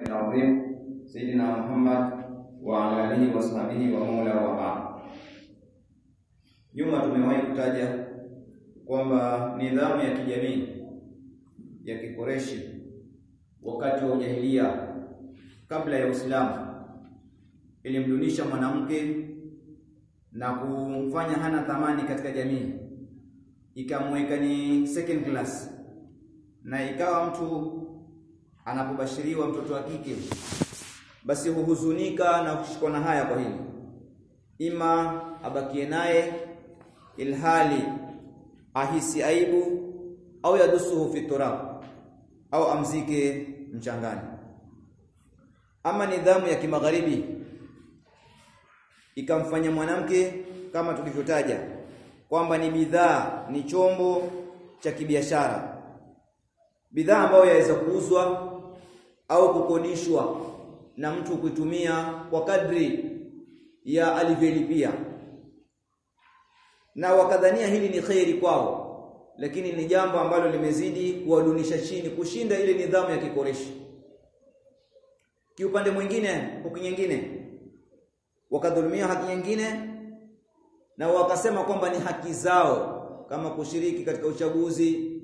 العظيم سيدنا محمد وعلى آله وصحبه ومولا وبعد Nyuma tumewahi kutaja kwamba nidhamu ya kijamii ya Kikoreshi wakati wa ujahilia kabla ya Uislamu ilimdunisha mwanamke na kumfanya hana thamani katika jamii, ikamweka ni second class, na ikawa mtu anapobashiriwa mtoto wa kike basi huhuzunika na kushikwa na haya kwa hili, ima abakie naye ilhali ahisi aibu au yadusuhu fi turab au amzike mchangani. Ama nidhamu ya kimagharibi ikamfanya mwanamke kama tulivyotaja kwamba ni bidhaa, ni chombo cha kibiashara, bidhaa ambayo yaweza kuuzwa au kukodishwa na mtu kuitumia kwa kadri ya alivyolipia, na wakadhania hili ni kheri kwao, lakini ni jambo ambalo limezidi kuwadunisha chini kushinda ile nidhamu ya Kikoreshi. Kiupande mwingine, huku nyingine wakadhulumia haki nyingine, na wakasema kwamba ni haki zao kama kushiriki katika uchaguzi,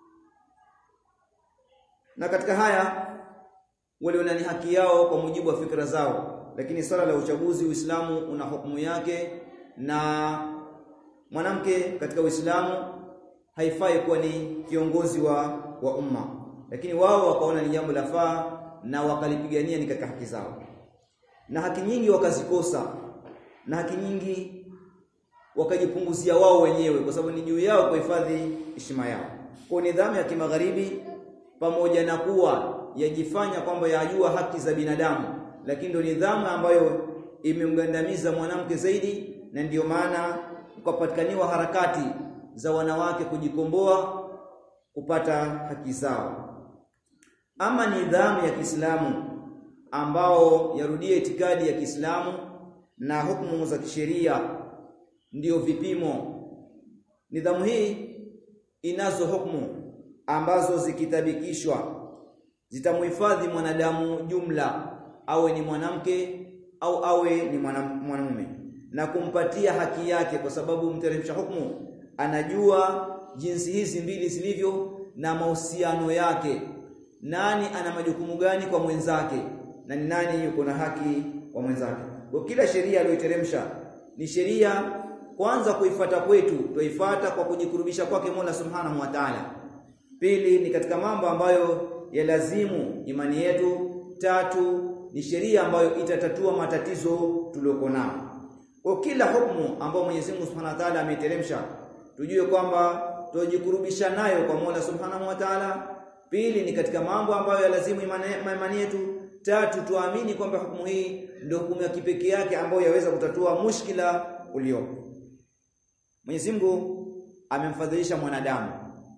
na katika haya waliona ni haki yao kwa mujibu wa fikra zao, lakini swala la uchaguzi, Uislamu una hukumu yake, na mwanamke katika Uislamu haifai kuwa ni kiongozi wa, wa umma, lakini wao wakaona ni jambo la faa na wakalipigania ni katika haki zao, na haki nyingi wakazikosa, na haki nyingi wakajipunguzia wao wenyewe, kwa sababu ni juu yao kuhifadhi heshima yao. Kwa nidhamu ya kimagharibi pamoja na kuwa yajifanya kwamba yajua haki za binadamu, lakini ndio nidhamu ambayo imemgandamiza mwanamke zaidi, na ndiyo maana kukapatikaniwa harakati za wanawake kujikomboa kupata haki zao. Ama nidhamu ya Kiislamu ambao yarudia itikadi ya Kiislamu na hukumu za kisheria ndiyo vipimo. Nidhamu hii inazo hukumu ambazo zikitabikishwa zitamhifadhi mwanadamu jumla, awe ni mwanamke au awe ni mwanamume, na kumpatia haki yake, kwa sababu mteremsha hukumu anajua jinsi hizi mbili zilivyo na mahusiano yake, nani ana majukumu gani kwa mwenzake na ni nani yuko na haki kwa mwenzake. Kwa kila sheria aliyoiteremsha ni sheria kwanza kuifata kwetu, tuifuata kwa kujikurubisha kwake Mola Subhanahu wa Ta'ala. Pili ni katika mambo ambayo yalazimu imani yetu. Tatu ni sheria ambayo itatatua matatizo tuliyoko nao. Kwa kila hukumu ambayo Mwenyezi Mungu Subhanahu wa Ta'ala ameteremsha, tujue kwamba tujikurubisha nayo kwa Mola Subhanahu wa Ta'ala. Pili ni katika mambo ambayo yalazimu imani yetu. Tatu tuamini kwamba hukumu hii ndio hukumu ya kipekee yake ambayo yaweza kutatua mushkila uliopo. Mwenyezi Mungu amemfadhilisha mwanadamu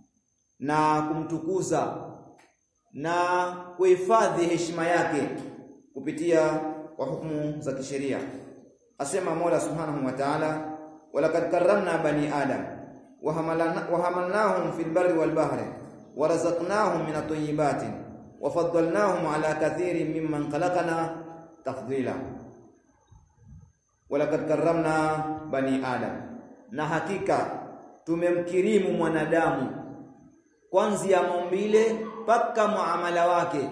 na kumtukuza na kuhifadhi heshima yake kupitia kwa hukumu za kisheria. Asema Mola Subhanahu wa Ta'ala, walaqad karramna bani adam wa hamalnahum fil barri wal bahri wa razaqnahum min at-tayyibati wa faddalnahum ala kathirin mimman khalaqna tafdila. Walaqad karramna bani adam, na hakika tumemkirimu mwanadamu kwanzia maumbile mpaka muamala wake,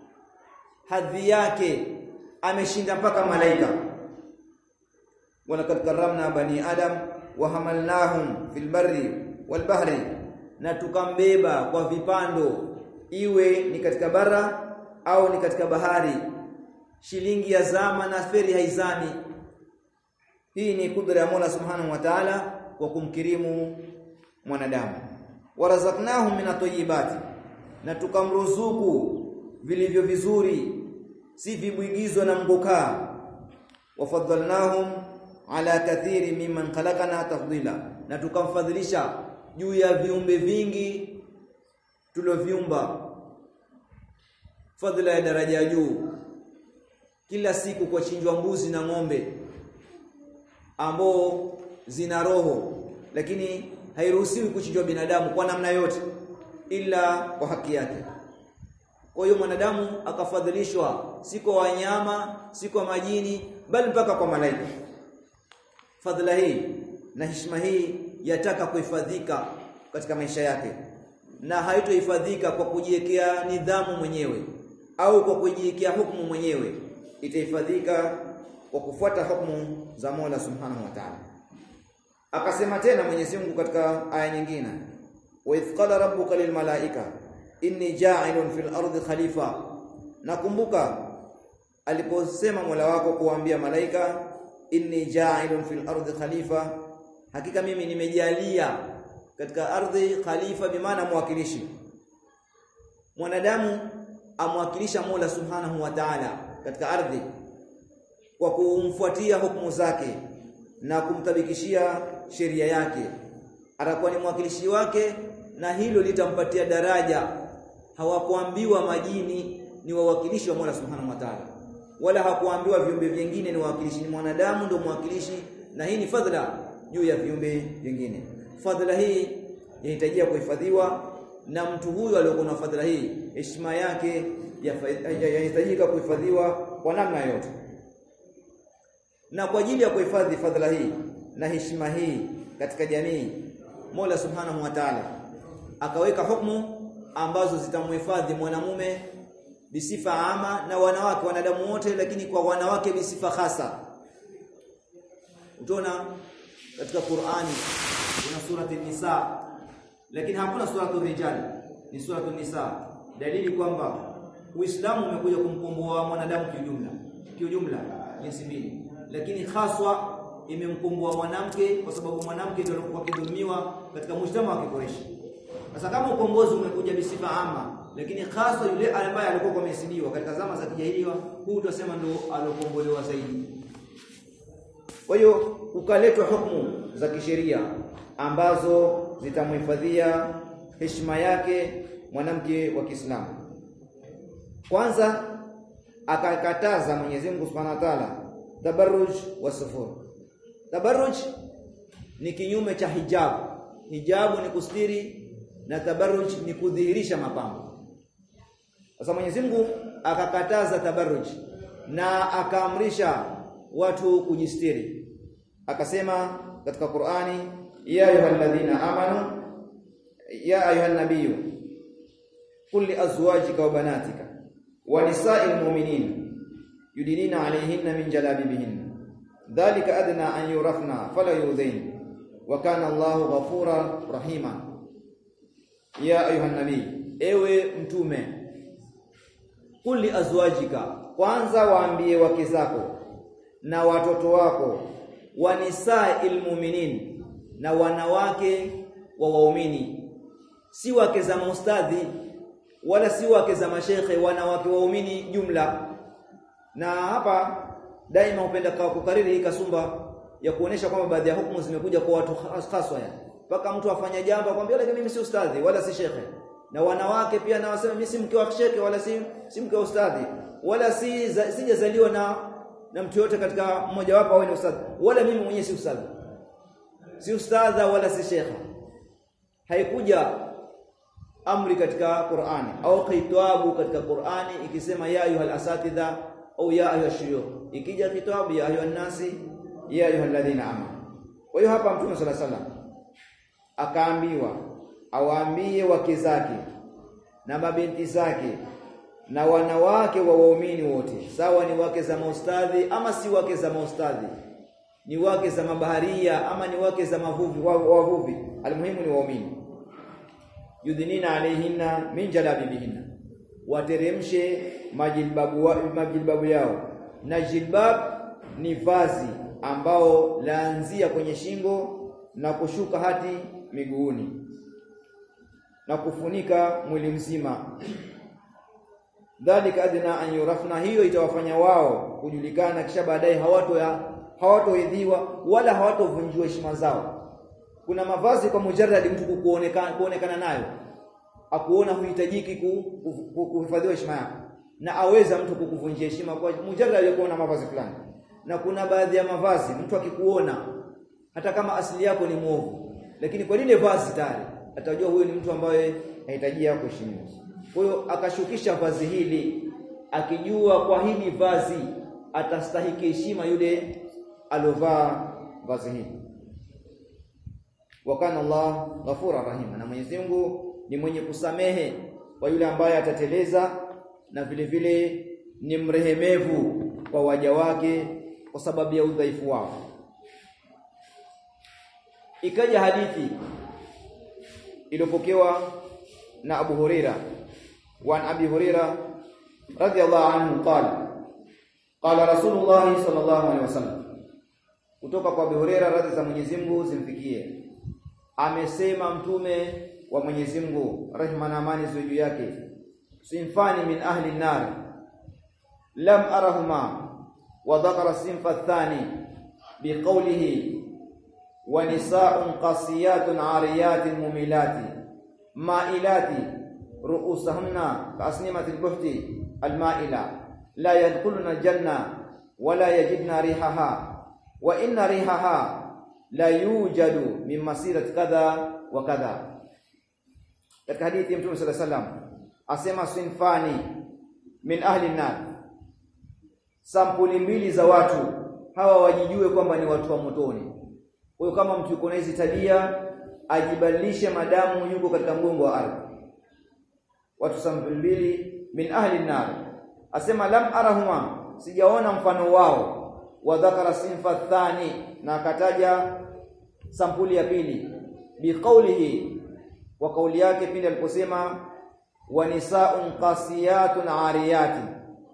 hadhi yake ameshinda mpaka malaika. walaqad karramna bani adam wa hamalnahum fil barri wal bahri, na tukambeba kwa vipando, iwe ni katika bara au ni katika bahari. Shilingi ya zama na feri haizami. Hii ni kudra ya Mola Subhanahu wa Ta'ala kwa kumkirimu mwanadamu. warazaknahum min at-tayyibati na tukamruzuku vilivyo vizuri, si vibwigizwa na mgokaa. Wafadhalnahum ala kathiri mimman khalaqana tafdila, na tukamfadhilisha juu ya viumbe vingi tulioviumba, fadhila ya daraja ya juu. Kila siku kwa chinjwa mbuzi na ng'ombe ambao zina roho, lakini hairuhusiwi kuchinjwa binadamu kwa namna yote ila kwa haki yake. kwa hiyo mwanadamu akafadhilishwa si kwa wanyama si kwa majini bali mpaka kwa malaika fadhila hii na heshima hii yataka kuhifadhika katika maisha yake na haitohifadhika kwa kujiwekea nidhamu mwenyewe au kwa kujiwekea hukumu mwenyewe itahifadhika kwa kufuata hukumu za Mola Subhanahu wa Ta'ala akasema tena Mwenyezi Mungu katika aya nyingine wa idh qala rabbuka lil malaika inni ja'ilun fil ardi khalifa nakumbuka aliposema Mola wako kuambia malaika inni ja'ilun fil ardi khalifa hakika mimi nimejalia katika ardhi khalifa bimaana mwakilishi mwanadamu amwakilisha Mola Subhanahu wa Ta'ala katika ardhi kwa kumfuatia hukumu zake na kumtabikishia sheria yake atakuwa ni mwakilishi wake na hilo litampatia daraja hawakuambiwa majini ni wawakilishi wa Mola Subhanahu wa Ta'ala wala hakuambiwa viumbe vingine ni wawakilishi ni mwanadamu ndio mwakilishi na hii ni fadhila juu ya viumbe vingine fadhila hii inahitajia kuhifadhiwa na mtu huyu aliyokuwa na fadhila hii heshima yake yahitajika kuhifadhiwa kwa namna yote na kwa ajili ya kuhifadhi fadhila hii na heshima hii katika jamii Mola Subhanahu wa Ta'ala akaweka hukumu ambazo zitamhifadhi mwanamume bisifa ama na wanawake wanadamu wote lakini kwa wanawake bisifa hasa utaona katika Qur'ani kuna surati nisa lakini hakuna suratu rijal ni suratu nisa dalili kwamba Uislamu umekuja kumkomboa mwanadamu kiujumla kiujumla jinsi mbili lakini haswa imemkomboa mwanamke kwa sababu mwanamke ndio alikuwa akidhulumiwa katika mshtama wa Kikoreshi sasa kama ukombozi umekuja bisifa ama lakini hasa yule ambaye alikuwa amesidiwa katika zama za kijahiliya huu tutasema ndio alokombolewa zaidi kwa hiyo ukaletwa hukumu za kisheria ambazo zitamhifadhia heshima yake mwanamke wa Kiislamu kwanza akakataza Mwenyezi Mungu Subhanahu wa Ta'ala tabarruj wa sufur tabarruj ni kinyume cha hijabu hijabu ni kustiri na tabarruj ni kudhihirisha mapambo sasa Mwenyezi Mungu akakataza tabarruj na akaamrisha watu kujistiri akasema katika Qur'ani ya ayyuhalladhina amanu ya ayyuhan nabiyyu qul li azwajika wa banatika wa nisa'il mu'minin yudinina 'alayhinna min jalabibihinna dhalika adna an yurafna fala yudhain wa kana Allahu ghafura rahima ya ayyuhan nabiy ewe mtume qul li azwajika kwanza waambie wake zako na watoto wako wanisa'il mu'minin na wanawake wa waumini si wake za maustadhi wala si wake za mashekhe wanawake waumini jumla na hapa daima hupenda kukariri hii kasumba ya kuonesha kwamba baadhi ya hukumu zimekuja kwa watu haswa yani mpaka mtu afanya jambo akwambia lakini mimi si ustadhi wala si shekhe na wanawake pia na wasema mimi si mke wa shekhe wala si si mke wa ustadhi wala si sijazaliwa na na mtu yote katika mmoja wapo awe ni ustadhi wala mimi mwenyewe si ustadhi si ustadha wala si shekha haikuja amri katika Qur'ani au khitabu katika Qur'ani ikisema ya ayuhal asatidha au ya ayuha shuyukh ikija kitabu ya ayuha nasi ya ayuha alladhina amanu kwa hiyo hapa mtume sala salam akaambiwa awaambie wake zake na mabinti zake na wanawake wa waumini wote sawa ni wake za maustadhi ama si wake za maustadhi ni wake za mabaharia ama ni wake za mavuvi wavuvi almuhimu ni waumini yudhinina alaihinna min jalabibihinna wateremshe majilbabu wa, majilbabu yao na jilbab ni vazi ambao laanzia kwenye shingo na kushuka hadi miguuni na kufunika mwili mzima dhalika adna an yurafna hiyo itawafanya wao kujulikana kisha baadaye hawato ya hawatoidhiwa wala hawatovunjiwa heshima zao kuna mavazi kwa mujarradi mtu kuonekana kuonekana nayo akuona huhitajiki kuhifadhiwa heshima yako na aweza mtu kukuvunjia heshima kwa mujarradi ya kuona mavazi fulani na kuna baadhi ya mavazi mtu akikuona hata kama asili yako ni mwovu lakini kwa lile vazi tayari atajua huyu ni mtu ambaye anahitajia kuheshimiwa kwa hiyo akashukisha vazi hili akijua kwa hili vazi atastahiki heshima yule alovaa vazi hili wa kana Allah ghafura rahima na Mwenyezi Mungu ni mwenye kusamehe kwa yule ambaye atateleza na vile vile ni mrehemevu kwa waja wake kwa sababu ya udhaifu wao ikaja hadithi iliyopokewa na Abu Huraira wa Abi Huraira radhiyallahu anhu qala qala Rasulullah sallallahu alaihi wasallam kutoka kwa Abu Huraira radhi za Mwenyezi Mungu zimfikie amesema mtume wa Mwenyezi Mungu rehma na amani ziwe juu yake sinfani min ahli nar lam arahuma wa dhakara sinfa athani biqawlihi wa nisaa'un qasiyatun 'ariyatin mumilati ma'ilati ru'usahunna ka'asnimati al-buhti al-ma'ila la yadkhuluna al-janna wa la yajidna rihaha wa inna rihaha la yujadu min masirati kadha wa kadha katika hadithi ya Mtume sallallahu alaihi wasallam asema sinfani min ahli nar sampuli mbili za watu hawa wajijue kwamba ni watu wa motoni kwa hiyo kama mtu yuko na hizi tabia ajibadilishe madamu yuko katika mgongo wa ardhi watu sampuli mbili min ahli nar asema lam arahuma sijaona mfano wao wa dhakara sinfa thani na akataja sampuli ya pili biqaulihi wa kauli yake pindi aliposema wa nisaun qasiyatun ariyatin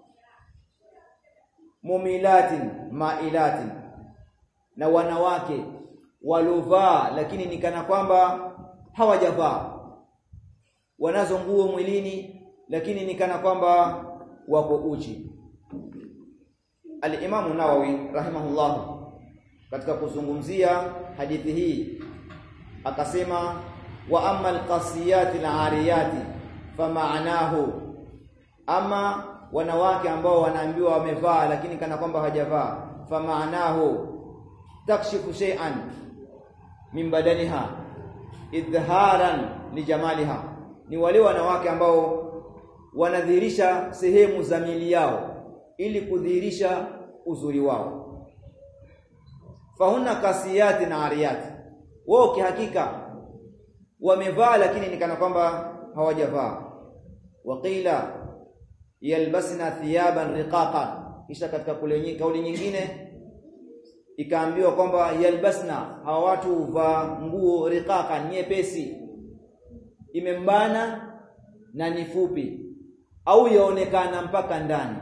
mumilatin mailatin na wanawake walovaa lakini ni kana kwamba hawajavaa wanazo nguo mwilini lakini ni kana kwamba wako uchi Al-Imam Nawawi rahimahullah katika kuzungumzia hadithi hii akasema wa amma al-qasiyati al-ariyati fama'nahu ama wanawake ambao wanaambiwa wamevaa lakini kana kwamba hawajavaa fama'nahu takshifu shay'an min badaniha idharan lijamaliha ni wale wanawake ambao wanadhihirisha sehemu za mili yao ili kudhihirisha uzuri wao fahunna kasiyati na ariyati wao kihakika wamevaa lakini ni kana kwamba hawajavaa waqila yalbasna thiyaban riqaqan kisha katika kule kauli nyingine ikaambiwa kwamba yalbasna hawa watu huvaa nguo riqaqan nyepesi imembana na ni fupi au yaonekana mpaka ndani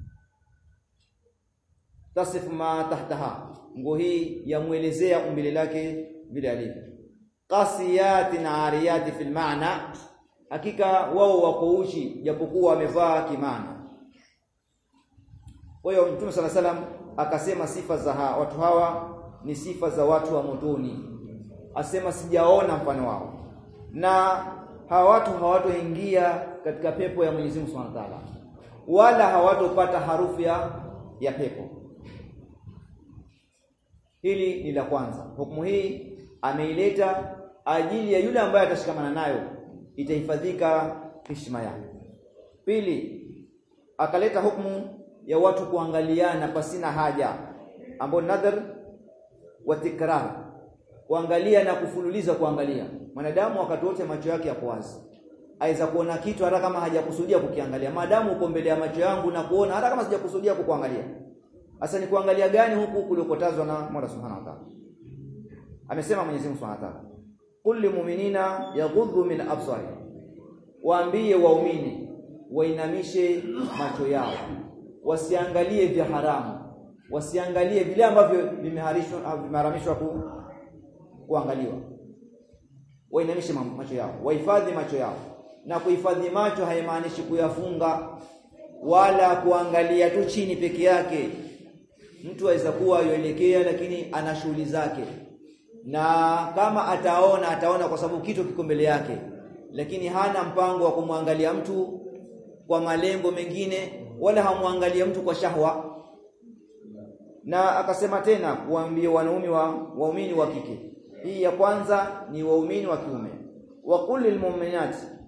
tasif ma tahtaha nguo hii yamuelezea umbile lake vile alivyo qasiyatin ariyati fil maana hakika wao wako uchi japokuwa wamevaa kimana kwa hiyo mtume sala salam akasema sifa za ha, watu hawa ni sifa za watu wa motoni asema sijaona mfano wao na hawa watu hawatoingia katika pepo ya Mwenyezi Mungu Subhanahu wa Ta'ala wala hawatopata harufu ya ya pepo hili ni la kwanza hukumu hii ameileta ajili ya yule ambaye atashikamana nayo itahifadhika heshima yake pili akaleta hukumu ya watu kuangaliana pasina haja ambao nadhar wa tikrar kuangalia na kufululiza kuangalia mwanadamu wakati wote macho yake yako wazi aweza kuona kitu hata kama hajakusudia kukiangalia maadamu uko mbele ya macho yangu na kuona hata kama sijakusudia kukuangalia sasa ni kuangalia gani huku kulikotazwa na Mola Subhanahu wa Ta'ala amesema Mwenyezi Mungu Subhanahu wa Ta'ala kulli mu'minina yaghuddu min absari waambie waumini wainamishe macho yao wasiangalie vya haramu wasiangalie vile ambavyo vimeharishwa vimeharamishwa ku, kuangaliwa wainamishe macho yao wahifadhi macho yao na kuhifadhi macho haimaanishi kuyafunga wala kuangalia tu chini peke yake mtu aweza kuwa yoelekea lakini ana shughuli zake na kama ataona ataona kwa sababu kitu kiko mbele yake lakini hana mpango wa kumwangalia mtu kwa malengo mengine wala hamwangalia mtu kwa shahwa na akasema tena kuambia wanaume wa waumini wa kike hii ya kwanza ni waumini wa kiume wa kulil mu'minat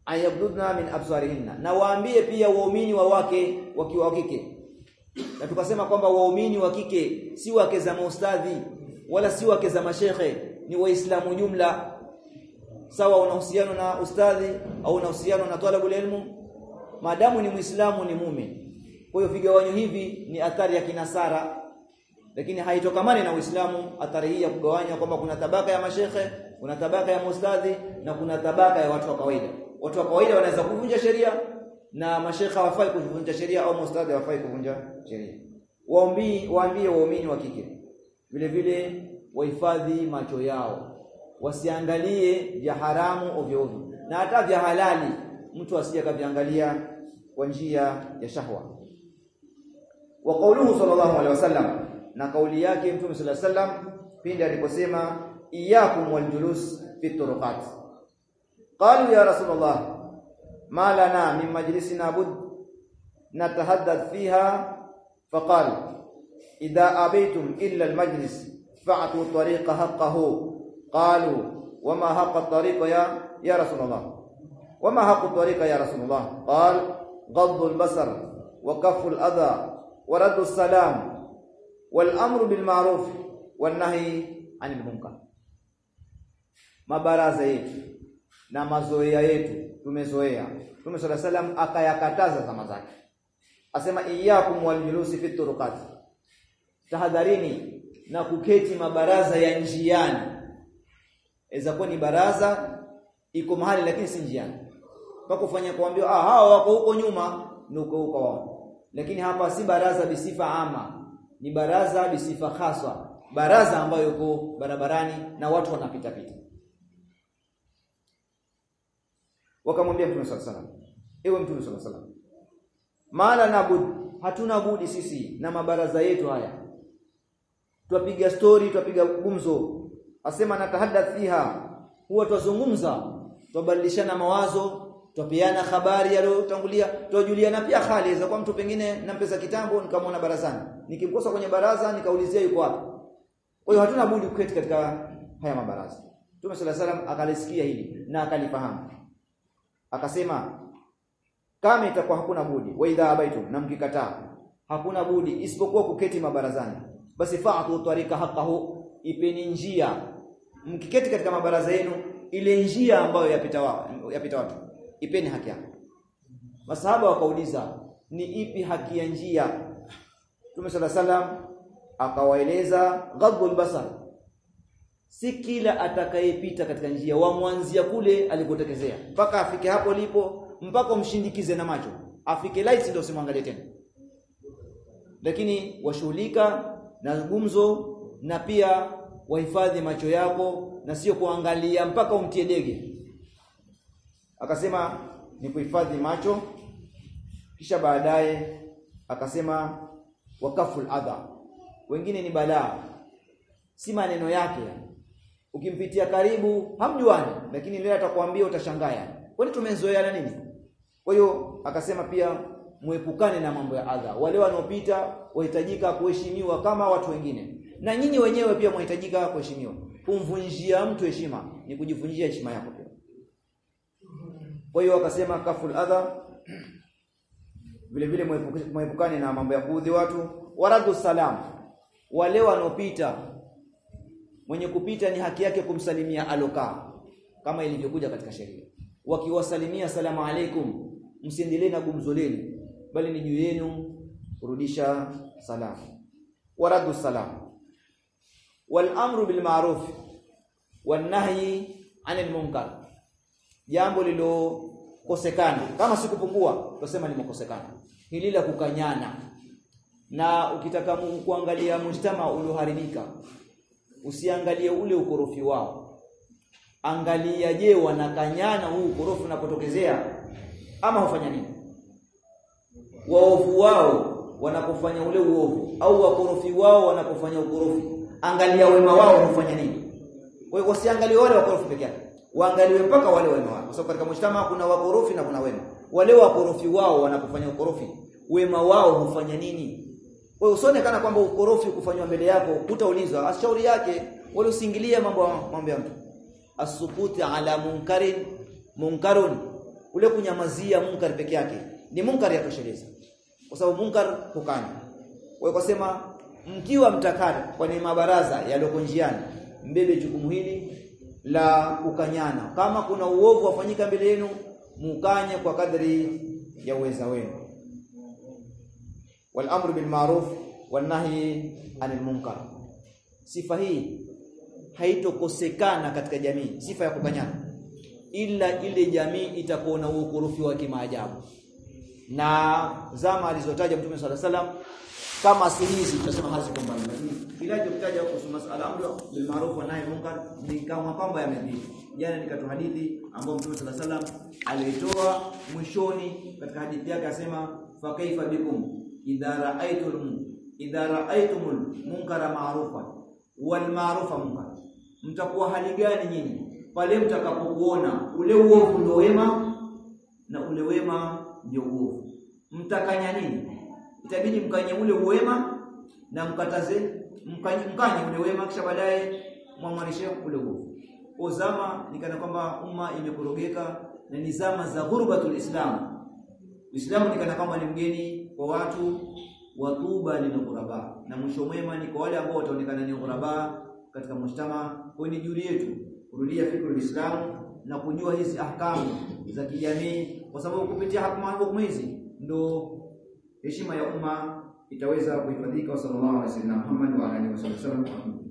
ayabdudna min absarihinna na waambie pia waumini wa wake wakiwa wa kike na tukasema kwamba waumini wa kike si wake za maustadhi wala si wake za mashekhe ni waislamu jumla sawa una uhusiano na ustadhi au una uhusiano na talabul ilmu maadamu ni muislamu ni mume kwa hiyo vigawanyo hivi ni athari ya kinasara lakini haitokamani na Uislamu athari hii ya kugawanya kwamba kuna tabaka ya mashekhe kuna tabaka ya mustadhi na kuna tabaka ya watu wa kawaida watu wa kawaida wanaweza kuvunja sheria na mashekhe hawafai kuvunja sheria au mustadhi hawafai kuvunja sheria waombii waambie waumini wa kike vile vile wahifadhi macho yao wasiangalie vya haramu ovyo ovyo na hata vya halali mtu asije kaviangalia kwa njia ya shahwa wa qauluhu sallallahu alaihi wasallam na kauli yake mtume sallallahu alaihi wasallam pindi aliposema iyyakum waljulus fi turuqat qalu ya rasulullah ma lana min majlisina bud natahaddath fiha faqal idha abaytum illa almajlis fa'tu tariqa haqqahu qalu wama haqqa tariqa ya ya rasulullah wama haqqa tariqa ya rasulullah qal غض البصر وكف الأذى ورد السلام والأمر بالمعروف والنهي عن المنكر mabaraza yetu na mazoea yetu tumezoea Mtume صلى الله عليه وسلم akayakataza zama zake asema iyyakum waljulusi fi turuqat tahadharini na kuketi mabaraza ya njiani inaweza kuwa ni baraza iko mahali lakini si njiani mpaka ufanye kuambiwa ah hawa wako huko nyuma ni huko huko wao lakini hapa si baraza bisifa ama ni baraza bisifa haswa baraza ambayo yuko barabarani na watu wanapita pita wakamwambia Mtume صلى الله عليه وسلم ewe Mtume صلى الله عليه وسلم mala nabud hatuna budi sisi na mabaraza yetu haya twapiga story twapiga gumzo asema natahaddath fiha huwa twazungumza twabadilishana mawazo twapeana habari yaliyotangulia twajuliana pia hali za kwa mtu pengine nampesa kitambo nikamwona barazani nikimkosa kwenye baraza nikaulizia yuko wapi kwa hiyo hatuna budi kuketi katika haya mabaraza Mtume صلى الله عليه وسلم akalisikia hili na akalifahamu akasema kama itakuwa hakuna budi wa idha abaitum na mkikataa hakuna budi isipokuwa kuketi mabarazani basi fa'tu tariqa haqqahu ipeni njia mkiketi katika mabaraza yenu ile njia ambayo yapita wa, yapita watu ipeni haki yake masahaba wakauliza ni ipi haki ya njia Mtume sala salam akawaeleza ghadbul basar si kila atakayepita katika njia wamwanzia kule alikotekezea mpaka afike hapo lipo mpaka umshindikize na macho afike light ndio usimwangalie tena lakini washughulika na gumzo na pia wahifadhi macho yako na sio kuangalia mpaka umtie dege akasema ni kuhifadhi macho kisha baadaye akasema wakaful adha wengine ni balaa si maneno yake ukimpitia karibu hamjuani lakini leo atakwambia utashangaa kwani tumezoeana nini kwa hiyo akasema pia muepukane na mambo ya adha wale wanaopita wahitajika kuheshimiwa kama watu wengine na nyinyi wenyewe pia mwahitajika kuheshimiwa kumvunjia mtu heshima ni kujivunjia heshima yako pia kwa hiyo akasema kaful adha vile vile muepukane na mambo ya kuudhi watu waradu salam wale wanaopita mwenye kupita ni haki yake kumsalimia alokaa kama ilivyokuja katika sheria wakiwasalimia salamu alaikum msiendelee na gumzo lenu bali ni juu yenu kurudisha salamu waradu salam wal amru bil ma'ruf wan nahyi 'anil munkar jambo lilokosekana kama sikupungua tusema limekosekana hili la kukanyana na ukitaka kuangalia mujtama ulioharibika usiangalie ule ukorofi wao angalia je wanakanyana huu ukorofi unapotokezea ama hufanya nini waovu wao wanapofanya ule uovu au wakorofi wao wanapofanya ukorofi angalia wema wao hufanya nini kwa hiyo wasiangalie wale wakorofi peke yake waangaliwe mpaka wale wema wao kwa sababu katika mshtama kuna wakorofi na kuna wema wale wakorofi wao wanapofanya ukorofi wema wao hufanya nini kwa hiyo usione kana kwamba ukorofi kufanywa mbele yako utaulizwa ashauri yake wala usiingilie mambo mambo ya mtu asukuti ala munkarin munkarun ule kunyamazia munkar peke yake ni munkar ya tosheleza kwa sababu munkar hukanya kwa hiyo kusema mkiwa mtakata kwenye mabaraza yaliyoko njiani mbele jukumu hili la kukanyana kama kuna uovu wafanyika mbele yenu mukanye kwa kadri ya uweza wenu wal amru bil ma'ruf wan nahyi anil munkar sifa hii haitokosekana katika jamii sifa ya kukanyana ila ile jamii itakuwa na ukorofi wa kimaajabu na zama alizotaja Mtume swalla salam kama si hizi tutasema haziko mbali lakini kila kitaja kuhusu masala amru bil ma'ruf wa nahy munkar ni kama kwamba yamedhidi jana nikatoa hadithi ambayo Mtume swalla salam alitoa mwishoni katika hadithi yake asema fa kaifa bikum idha ra'aytum idha ra'aytumul munkara ma'rufa wal ma'rufa munkar mtakuwa hali gani nyinyi pale mtakapokuona ule uovu ndio wema na ule wema ndio uovu mtakanya nini itabidi mkanye ule uwema na mkataze mkanye, mkanye ule wema kisha baadaye mwamwanishe ule uovu ozama nikana kwamba umma imekorogeka na ni zama za ghurbatul islam Uislamu nikana kwamba ni mgeni kwa watu watuba lil ghuraba na mwisho mwema ni kwa wale ambao wataonekana ni ghuraba katika mshtama kwa ni juu yetu kurudia fikra Uislamu na kujua hizi ahkamu za kijamii kwa sababu kupitia hukumu hizi ndo heshima ya umma itaweza kuhifadhika. Sallallahu alaihi wasallam Muhammad wa alihi wasallam